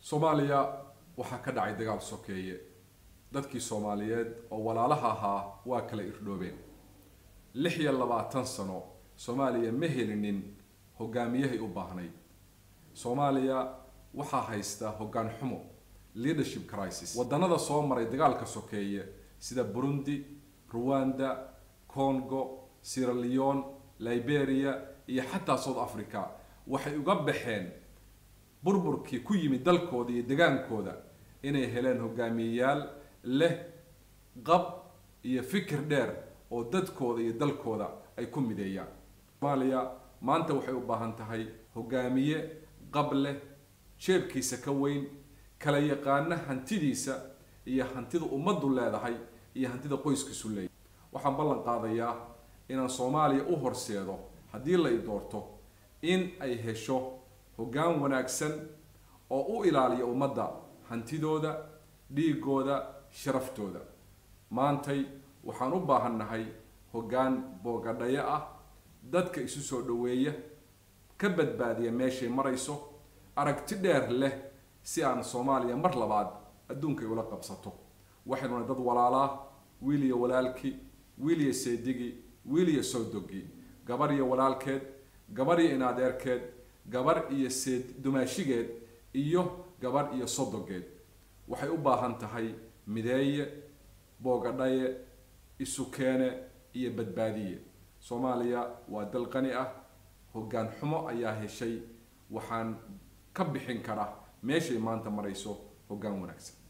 soomaaliya waxaa ka dhacay dagaal sokeeye dadkii soomaaliyeed oo walaalaha ahaa waa kala irdhoobeen lix iyo labaatan sano soomaaliya ma helinin hogaamiyahay u baahnayd soomaaliya waxaa haysta hoggaan xumo leadership crisis waddanada soo maray dagaalka sokeeye sida burundi ruwanda congo sierra leone liberia iyo xataa south africa waxay uga baxeen burburkii ku yimid dalkooda iyo degaankooda inay heleen hogaamiyeyaal leh qab iyo fikir dheer oo dadkooda iyo dalkooda ay ku mideeyaan soomaaliya maanta waxay u baahan tahay hogaamiye qab leh jeebkiisa ka weyn kala yaqaana hantidiisa iyo hantida ummaddu leedahay iyo hantida qoyskiisu leeyahay waxaan ballan qaadayaa inaan soomaaliya u horseedo haddii la i doorto in ay hesho hoggaan wanaagsan oo u ilaaliya ummadda hantidooda dhiigooda sharaftooda maantay waxaan u baahannahay hoggaan boogadhayo ah dadka isu soo dhoweeya ka badbaadiya meeshay marayso aragti dheer leh si aan soomaaliya mar labaad adduunkay ula qabsato waxaynuna dad walaalaa wiil iyo walaalkii wiil iyo seedigi wiil iyo sowdogi gabar iyo walaalkeed gabar iyo inadeerkeed gabar iyo seed dumaashigeed iyo gabar iyo sodogeed waxay u baahan tahay mideeye boogadhaye isu keene iyo badbaadiye soomaaliya waa dal qani ah hoggaan xumo ayaa heshay waxaan ka bixin karaa meeshay maanta marayso hoggaan wanaagsan